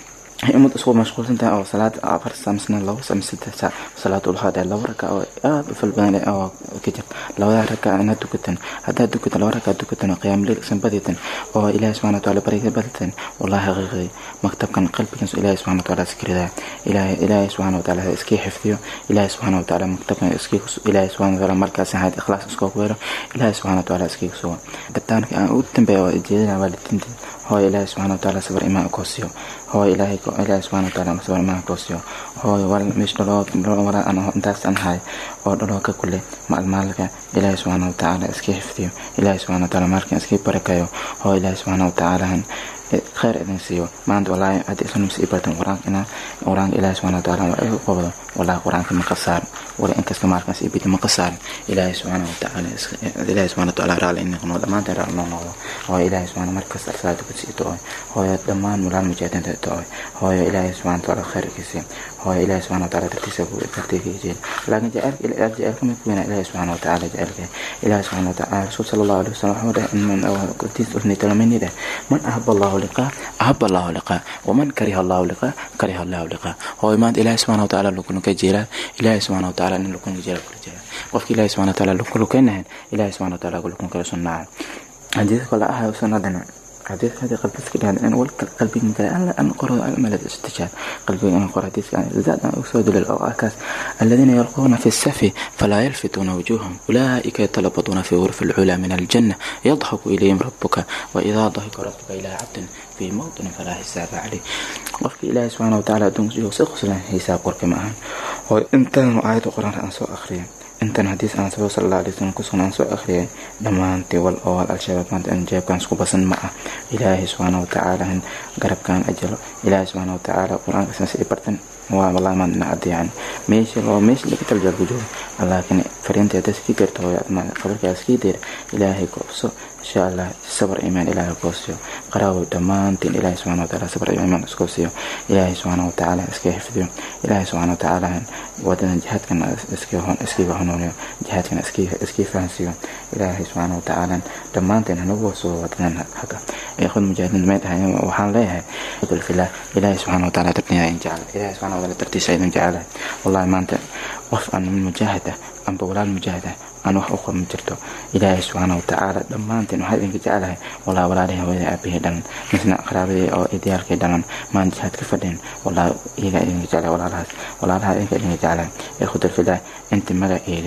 ummad isku mashquulsan tahay oo salaad afar saa misna labo saa mise saddex saa salaad ulhaad ee labo raka oo aad u fal badan oo ka jirta labada raka inaad dukatan haddaad dukatan laba raka dukatan oo qiyaamuleyl isan badatan oo ilaahay subxana wataala baraysa badatan wallahi xaqiiqdii maktabkan qalbigiisu ilaahay subxana wataala iskiridaa ilaahay ilaahay subxana wataala iskii xifdiyo ilaahay subxana wataala maktabkan iskii ilaahay subxana wataala markaas ahayd ikhlaas iskoo ku helo ilaahay subxana wataala iskii sugo dabtaanka aan ugu dambeeya waa jeedina waalidiinta hooy ilaahay subxana wataala sabar imaan koosiyo hooy ilaahay ilaahay subxana wataala sabar imaan koosiyo hooy wal meesh dhaloo wala an intaas an haay oo dhaloo ka kule maalmaalka ilaahay subxana wataala iskii xifdiyo ilaahay subxana wataala maalkan iskii barakayo hooy ilaahay subxana wataala khayr idin siiyo maanta walaahi haddii isu nimsi ibartan qur-aanka inaa qur-aanka ilaahay subxana wataala waa igu qabdo walaahi qur-aanka ma qasaarin wala inkasta maalkaas ibidi ma qasaarin ilaahay subxaana watacaala ilaahay subxana wataala raali in noqno dhammaanteen raali noo noqdo hooyo ilaahay subxaana markasta arsaada ku sii to-oy hooyo dhammaan walaal mujaahidiinta to-oy hooyo ilaahay subxana wataala khayrkiisi hooyo ilaahay subxana wataala dartiisa dartiga jeel laakiin jaceelka jaceelka mid weynaa ilaahay subxana wataala jaceelka ilaahay subxana wataala rasuul sala allahu alaihi wasallam wuxuu dhahay qurtiis usnay talaminida man ahaba allahu liqaa ahaba allahu liqaa waman kariha allahu liqaa kariha allahu liqaa hooyo maanta ilaahay subxana wataala lukunka jeelaa ilaahay subxana wataala nin lukunka jeelaa kula jeelaa qofka ilaahay subxana wataala lukunkainahan ilaahay subxana wataala lukun kala sunnaaca hadii kale ahayo sunnadana حديث هذه قلبي كده أنا أول قلبي من كده أنا أنا قرأ أمل الاستشهاد قلبي أنا قرأ حديث زاد أسود للأوكاس الذين يلقون في السفي فلا يلفتون وجوههم أولئك يتلبطون في غرف العلا من الجنة يضحك إليهم ربك وإذا ضحك ربك إلى عبد في موطن فلا حساب عليه وفي الله سبحانه وتعالى دون سيخص حساب قرك معهم وإنت آية القرآن أنسو أخرين intan hadiis aan soo sal alay wasalam ku sugnaan soo akhriyay dhammaantii wal ool al-shabaab maanta in jeebkan isku basan ma ah ilaahay subxaana watacaala in garabkan ajalo ilaahay subxaana watacaala qur-aanka sansi i bartan waa wallahi maanta na adiyaan meesha oo meesha laga taljaal ku joogo laakiin fariinta hadda iskii garto hooyo qabarkaa iskii deer ilaahay koobso insha allah sabar imaan ilaahay koosiyo qaraawo dhammaantiin ilaahay subxana wataala sabar imaan iskoosiyo ilaahay subxaana watacaala iska xifdiyo ilaahay subxaana watacaala wadadan jihaadkan iskiga hanuuniyo jihaadkan iskii fahansiiyo ilaahay subxaana watacaala dhammaanteen hanagu soo wadadan haga ikhwad mujaahidiin may tahay waxaan leeyahay filah ilaahay subxaana wataala dartiisa in jecel ilaahay subxaana wataala dartiisa idin jecelahay wallahi maanta qof aan mujaahid ah amba walaal mujaahid ah aan wax u qaban jirto ilaahay subxaana watacaala dhammaanteen waxaa idinka jecelahay walaa walaalihii hooyadii aabihii dhalan misna qaraabadii oo idiyaalkii dhalan maan jihaad ka fadhin walaa iyagaa idinka jecelahay walaalahaas walaalaha idinka idinka jecelahay ikhwata filah inta magaceeda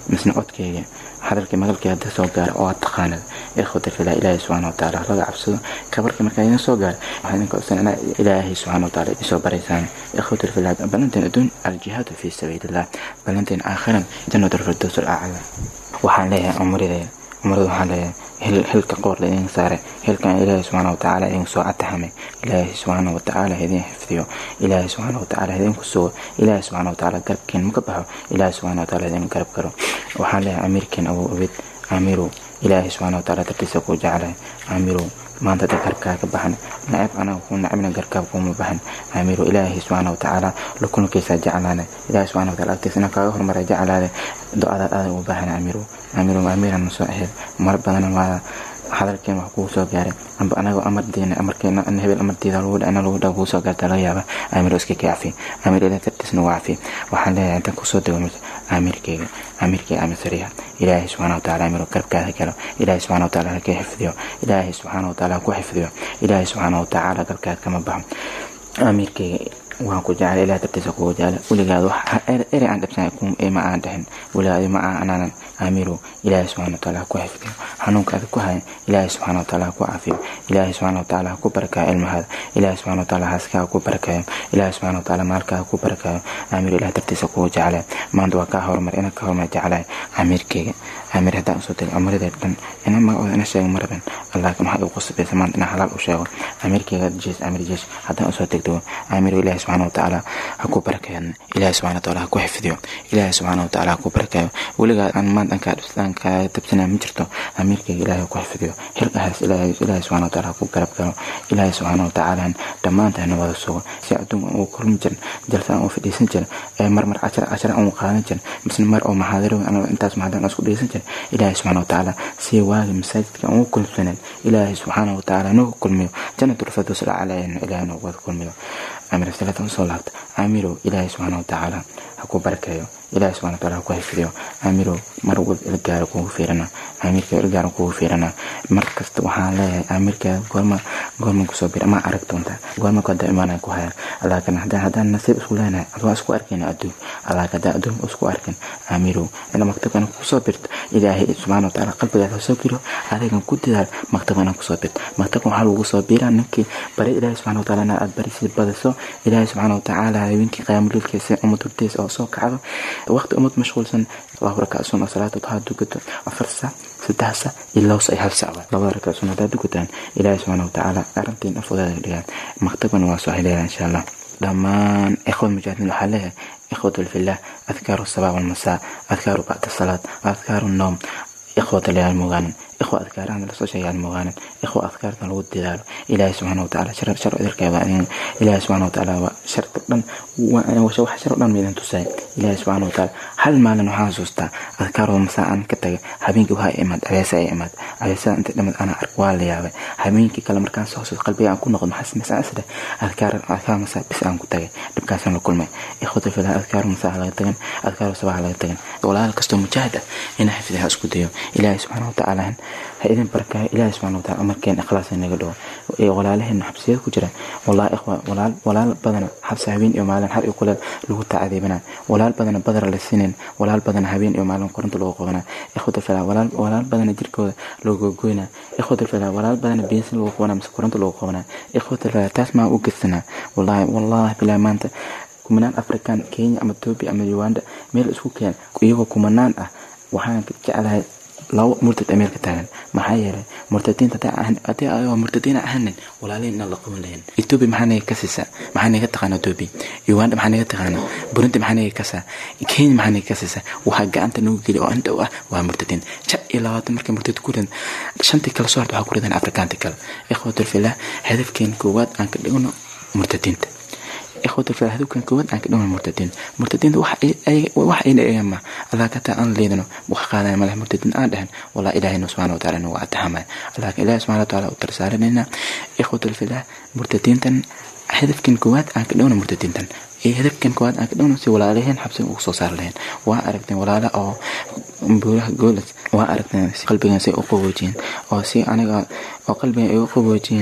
misna codkayga hadalkii magalkii hadda soo gaara oo aad taqaanada ikhwata fillah ilaahay subxaana watacaala laga cabsado kabarka markaa idin soo gaara waxaa idinka codsan inaa ilaahay subxaana watacaala isoo baraysaan ikhwata fillah ballanteen adduun aljihaadu fii sabiilillah ballanteen aakhiran jannat alfirdows alacla waxaan leeyahay umridaya umrada waxaan leeyahay hilka qoor la idin saaray hilkan ilaahay subxaana watacaala idin soo ataxamay ilaahay subxaana watacaala idin xifdiyo ilaahay subxaana watacaala idinku sugo ilaahay subxaana watacaala garabkeen maka baxo ilaahay subxaana watacaala idin garab karo waxaan leeyahay amiirkeen awow obid amiirow ilaahay subxaana watacaala dartiisa kuu jeclahay amiirow maanta da garkaa ka baxan nacab anaga ku nacabna garkaab kuuma baxan amiirow ilaahay subxaana watacaala lukunkiisa jeclaane ilaahay subxaana wataala agtiisa inaan kaaga hormara jeclaade do-adaad adag u baahan amiirow amiirow amiirana soo aheed mar badan waa hadalkeen wax kugu soo gaaray amba anaga amardeena amarkeena hebel amarteeda lagu dhana lagu dhaa kugu soo gaarta laga yaaba amiiro iska ka cafi amiir ilaa tartiisna waa cafi waxaan leeyahay intaan kusoo dego mid amiirkeyga amiirkeyga amir sariya ilaahay subxaana watacaala amiiro garabkaada galo ilaahay subxaana watacaala haka xifdiyo ilaahay subxaana watacaala ku xifdiyo ilaahay subxaana watacaala garabkaada kama baxo amiirkeyga waan ku jeclay ilaah dartiisa kugu jeclay weligaad wax ere aan dhabsanay ma aan dhahin weligaad ma aan anaanan aamirow ilaahay subxana wataala ha ku xifdiyo xanuunka adag ku hayan ilaahay subxana wataala ha ku caafiyo ilaahay subxana wataala ha ku barakayo ilmahaada ilaahay subxana wataala haaska ha ku barakayo ilaahay subxana wataala maalka ha ku barakayo aamiiro ilaah dartiisa kugu jeclay maanta waa kaa horumar ina ka horumar jeclay amiirkeyga amiir haddaan usoo tego amiradee dhan ina magacooda ina sheego maraban laakiin waxaa igu qasbaysa maanta inaan halaal u sheego amiirkeyga jees amiir jees haddaan usoo degdego amiiro ilaahay subxana watacaala ha ku barakayo ilaahay subxana wataala ha ku xifdiyo ilaahay subxana wataala ha ku barakayo weligaa aan maanta aan kaa dhibsadaan kaa dabsanaya ma jirto amiirkeyga ilaahay ha ku xifdiyo xilkahaas ilaahay ilaahay subxana wataala ha ku garab galo ilaahay subxaana watacaala dhammaantaana wada sugo si adduunka ugu kulmi jirin jalsa aan u fadhiisan jirin ee mar mar cashar cashar aan u qaadan jirin misna mar oo maxaadiro intaas maxaadiro aan isku dhegeysan jirin ilaahay subxaana watacaala si waagi masaajidka aan ugu kulmsanen ilaahay subxaana watacaala noogu kulmiyo jannatul firdaws alcalaa ilaahay noogu wada kulmiyo amir salada usoo laabta amirow ilaahay subxaana watacaala ha ku barakeeyo ilaahay subxana wataala ha ku xifdiyo amirow mar walba ilgaaro kugu fiirana amiirka ilgaaro kugu fiirana mar kasta waxaan leeyahay amiirka goorma goorma kusoo bir ma arag doonta goorma kada imaanaya ku haya laakiin haddaan haddaan nasiib isku leenahay adwaa isku arkayna adduun laakiin haddaan adduun isku arkin amirow ina maktabkana kusoo birto ilaahay subxaana wataala qalbigaada ha soo biro adigan ku dadaal maktabkana kusoo birto maktabkan waxaa lagu soo biraa ninkii bari ilaahay subxana wataala inaad aad barisid badiso ilaahay subxaana watacaala habeenkii qiyaamuliilkiisa ummad hortiisa oo soo kacdo waqti ummad mashquulsan laba rakac sun oo salaata duhaa dukato afar sac saddex sac iyo labo sac iyo hal sac labada rakac sun haddaad dukataan ilaahay subxaana watacaala arrintiin afwadaada dhigaan maktabana waa soo xileela insha allah dhammaan ikhwad mujaahidiin waxaa leeyahay ikhwat fillah adkaaru sabaa walmasaa adkaaru bacda salaad adkaaru noom ikhwata leyaal mogaanin ikhwa adkaarahana lasoo sheegaan mogaanin ikhwa adkaarta lagu dadaalo ilaahay subxaana watacaala shar shar idilkeeda ilaahay subxaana watacaala sharta dhan wax shar dhan midan tusay ilaahay subxaana watacaala hal maalin waxaan xasuustaa adkaarooda masaa aan ka tagay habeenkii waxaa imaad abeesa ay imaad abeesada inta dhimad ana ark waa la yaabay habeenkii kale markaan soo xasuus qalbiga aan ku noqdo maxaa samaysaa isle adkaar adkaar masaa bis aan ku tagay dhibkaasaan la kulmay ikhwata filah adkaar masaa laga tagan adkaar sabaha laga tagan walaal kastoo mujaahid ah ina xifdiha isku dayo ilaahay subxaana watacaala ha idin barkaayo ilaahay subxana wataala amarkeen ikhlaas inaga dhawo ee walaalaheena xabsiyada ku jira wallahi ikhwa walaal walaal badana xabsi habeen iyo maalin har iyo kuleel lagu tacadiibana walaal badana badar la siinin walaal badana habeen iyo maalin korinta lagu qabana ikhwata filaa walaal walaal badana jirkooda looga goyna ikhwata filaa walaal badana biyasin lagu qabana mise korinta lagu qabana ikhwata filaa taas maa u gedsanaa wallahi wallahi bilaa maanta kumanaan african kenya ama ethiopia ama uganda meel isku keen iyagoo kumanaan ah waxaan jeclahay labo murtad ameerika taagan maxaa yeelay murtadiinta haddii ayagoo murtadiina ahanin walaalihin inaan la qaban lahayn ethiopia maxaa naga kasaysaa maxaa naga taqaana ethiopia uganda maxaa naga taqaana burundi maxaa naga kasaa kenya maxaa naga kasaysaa waxaa gacanta nagu geli oo indhow ah waa murtadiin shan iyo labaatan markay murtad ku ridan shantii kale soo harta waxaa ku ridan afrikaanti kale ikhwatul filah hadafkeen koowaad aan ka dhigno murtadiinta ikhwata fi hadowkan koowaad aan ka dhawna murtadiin murtadiinta wax ayna eegan ma allah kataa aan leedano wax qaadana madax murtadiin aan dhahan wallah ilaahayna subxana wataala nagu ataxamaya laakiin ilahi subxana wataala u tarsaaranayna ikhwata filah murtadiintan hadafkan koowaad aan ka dhawna murtadiintan iyo hadafkan koowaad aan ka dhawna si walaalaheen xabsiga ugu soo saari lahayn waa aragteen walaala oo buuraha goolas waa aragteen si qalbigan say u qaboojiyeen oo si aniga oo qalbigan ay u qaboojiyeen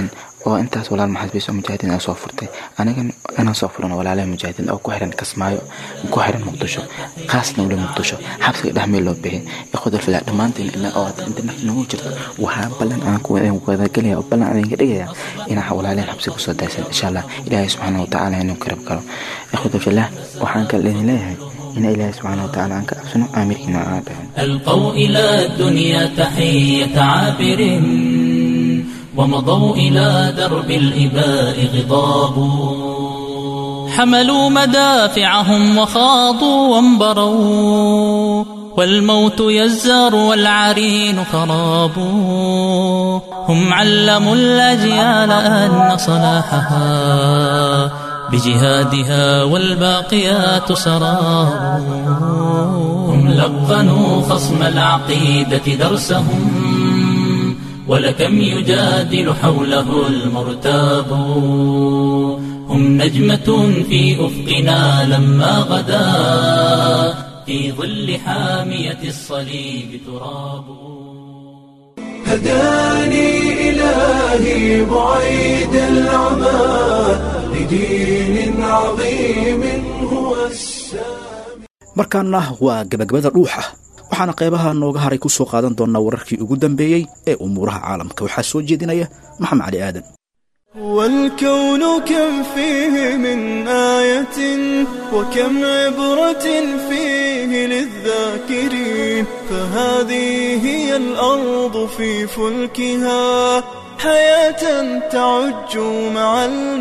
oo intaas walaal maxaabiis oo mujaahidiin ay soo furtay anigan inaan soo furano walaalaha mujaahidiin oo ku xiran kasmaayo ku xiran muqdisho khaasna weli muqdisho xabsiga dhexmeel loo bixiyay ikhwadal filaa dhammaantiin ilaa oo inta nafta nagu jirto waxaa ballan aan ku wadagelaya oo ballan adinka dhigaya inaa walaalahan xabsiga kusoo daysan insha allah ilaahay subxaana watacaala inuu karab galo ikhwadal filaa waxaan kale idin leeyahay إن إلهي سبحانه وتعالى عنك أحسن آمركنا عادهم ألقوا إلى الدنيا تحية عابر ومضوا إلى درب الإباء غضاب حملوا مدافعهم وخاضوا وانبروا والموت يزار والعرين خراب هم علموا الأجيال أن صلاحها بجهادها والباقيات سرار هم لقنوا خصم العقيدة درسهم ولكم يجادل حوله المرتاب هم نجمة في أفقنا لما غدا في ظل حامية الصليب تراب هداني إلهي بعيد العمى لدين عظيم هو السامي markaana waa gebagabada dhuuxa waxaana qaybaha nooga haray ku soo qaadan doonnaa wararkii ugu dambeeyey ee umuuraha caalamka waxaa soo jeedinaya maxamed cali aadan والكون كم فيه من آية وكم عبرة فيه للذاكرين فهذه هي الأرض في فلكها حياة تعج مع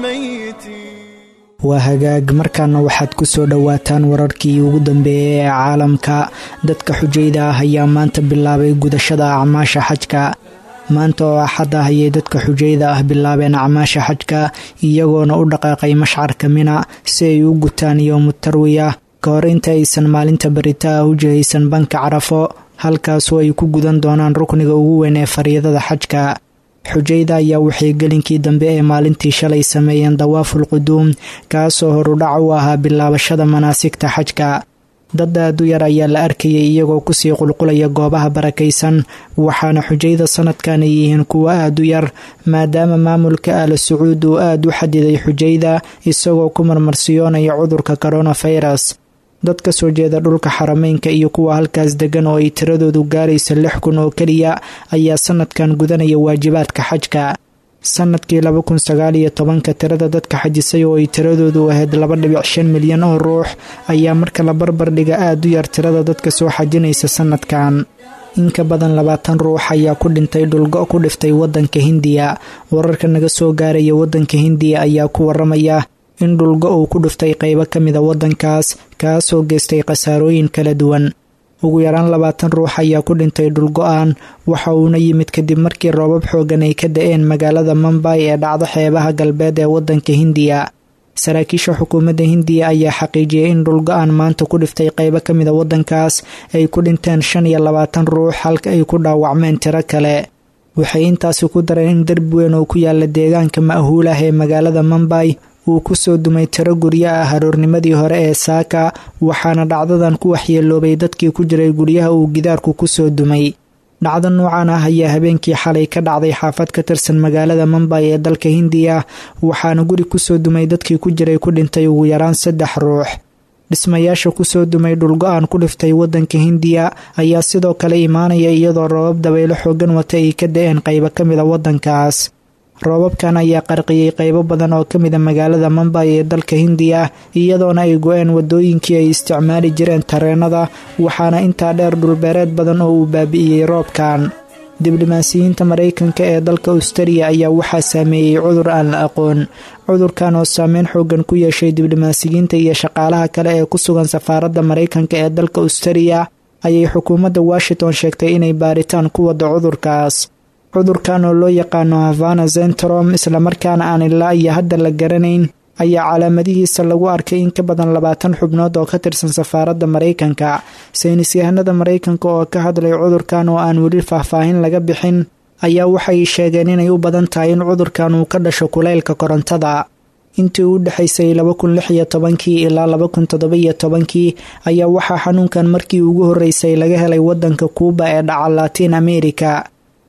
الميتين waa hagaag markaana waxaad ku soo dhowaataan wararkii ugu dambeeyey ee caalamka dadka xujayda ah ayaa maanta bilaabay gudashada acmaasha xajka maanta oo axad ah ayay dadka xujayda ah bilaabeen acmaasha xajka iyagoona u dhaqaaqay mashcarka mina si ay u gutaan yowmu tarwiya ka hor inta aysan maalinta barita ah u jihaysan banka carafo halkaasoo ay ku gudan doonaan rukniga ugu weyn ee fariidada xajka xujayda ayaa waxay gelinkii dambe ee maalintii shalay sameeyeen dawaaful quduum kaasoo horudhac u ahaa bilaabashada manaasigta xajka dad aad u yar ayaa la arkayay iyagoo kusii qulqulaya goobaha barakaysan waxaana xujayda sanadkan ay yihiin kuwo aad u yar maadaama maamulka aala sacuud uu aad u xadiday xujayda isagoo ku marmarsiyoonaya cudurka koronafirus dad ka soo jeeda dhulka xarameynka iyo kuwa halkaas degan oo ay tiradoodu gaaraysa lix kun oo keliya ayaa sanadkan gudanaya waajibaadka xajka sanadkii laba kun sagaal iyo tobanka tirada dadka xajisay oo ay tiradoodu ahayd laba dhibic shan milyan oo ruux ayaa marka la barbar dhiga aad u yar tirada dadka soo xajinaysa sanadkan in ka badan labaatan ruux ayaa ku dhintay dhulgo ku dhiftay wadanka hindiya wararka naga soo gaaraya wadanka hindiya ayaa ku waramaya in dhulgo uu ku dhuftay qaybo ka mida waddankaas kaasoo geystay khasaarooyin kala duwan ugu yaraan labaatan ruux ayaa ku dhintay dhulgo-aan waxa uuna yimid kadib markii roobab xoogan ay ka da-een magaalada mumbay ee dhacdo xeebaha galbeed ee waddanka hindiya saraakiisha xukuumadda hindiya ayaa xaqiijiyey in dhulgo-aan maanta ku dhiftay qaybo ka mida waddankaas ay ku dhinteen shan iyo labaatan ruux halka ay ku dhaawacmeen tiro kale waxay intaasi ku dareen in derbi weyn oo ku yaala deegaanka ma'huul ah ee magaalada mumbay uu ku soo dumay tiro guryo ah haroornimadii hore ee saaka waxaana dhacdadan ku waxyeeloobay dadkii ku jiray guryaha uu gidaarku ku soo dumay dhacdo noocan ah ayaa habeenkii xalay ka dhacday xaafad ka tirsan magaalada mumbay ee dalka hindiya waxaana guri kusoo dumay dadkii ku jiray ku dhintay ugu yaraan saddex ruux dhismayaasha kusoo dumay dhulgo-aan ku dhiftay wadanka hindiya ayaa sidoo kale imaanaya iyadoo roobab dabaylo xoogan wata ay ka da-een qaybo ka mida wadankaas roobabkan ayaa qarqiyey qaybo badan oo ka mida magaalada mumbay ee dalka hindiya iyadoona ay go-een wadooyinkii ay isticmaali jireen tareenada waxaana intaa dheer dhulbeereed badan oo uu baabi'iyey roobkan diblomaasiyiinta maraykanka ee dalka australia ayaa waxaa saameeyey cudur aan la aqoon cudurkan oo saameyn xoogan ku yeeshay diblomaasiyiinta iyo shaqaalaha kale ee ku sugan safaaradda maraykanka ee dalka australia ayay xukuumadda washington sheegtay inay baaritaan ku wado cudurkaas cudurkan oo loo yaqaano havana zentrom islamarkaana aan ilaa iyo hadda la garanayn ayaa calaamadihiisa lagu arkay in ka badan labaatan xubnood oo ka tirsan safaaradda maraykanka saynis yahanada maraykanka oo ka hadlay cudurkan oo aan weli faahfaahin laga bixin ayaa waxay sheegeen inay u badan tahay in cudurkan uu ka dhasho kulaylka korontada intii u dhexaysay laba kun lix iyo tobankii ilaa laba kun toddoba-iyo tobankii ayaa waxaa xanuunkan markii ugu horreysay laga helay wadanka kuuba ee dhaca latiin america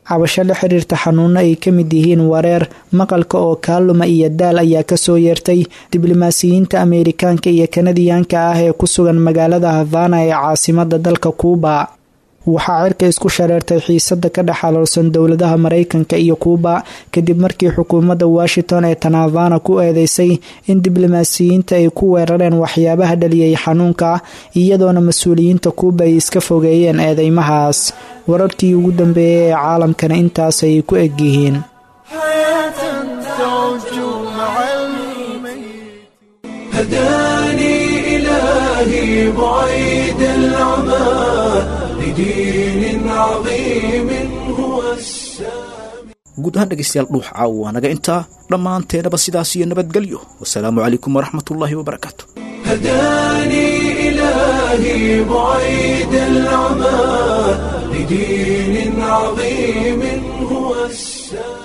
cabasho la xiriirta xanuuno ay ka mid yihiin wareer maqalka oo kaaluma iyo daal ayaa kasoo yeertay diblomaasiyiinta ameerikaanka iyo kanadiyaanka ah ee ku sugan magaalada havana ee caasimada dalka kuuba waxaa cirka isku shareertay xiisada ka dhex xaloolsan dowladaha mareykanka iyo kuuba kadib markii xukuumadda washington ee tanavana ku eedeysay in diblomaasiyiinta ay ku weerareen waxyaabaha dhaliyay xanuunka iyadoona mas-uuliyiinta kuuba ay iska fogeeyeen eedeymahaas wararkii ugu dambeeyay ee caalamkana intaas ay ku egyihiin هداني إلهي بعيد العمى لدين عظيم هو السامي guud ahaan dhegaystayaal dhuux caawa waa naga intaa dhammaanteenaba sidaas iyo nabadgelyo wasalaamu calaykum waraxmatullaahi wabarakaatu هداني إلهي بعيد العمى لدين عظيم هو السامي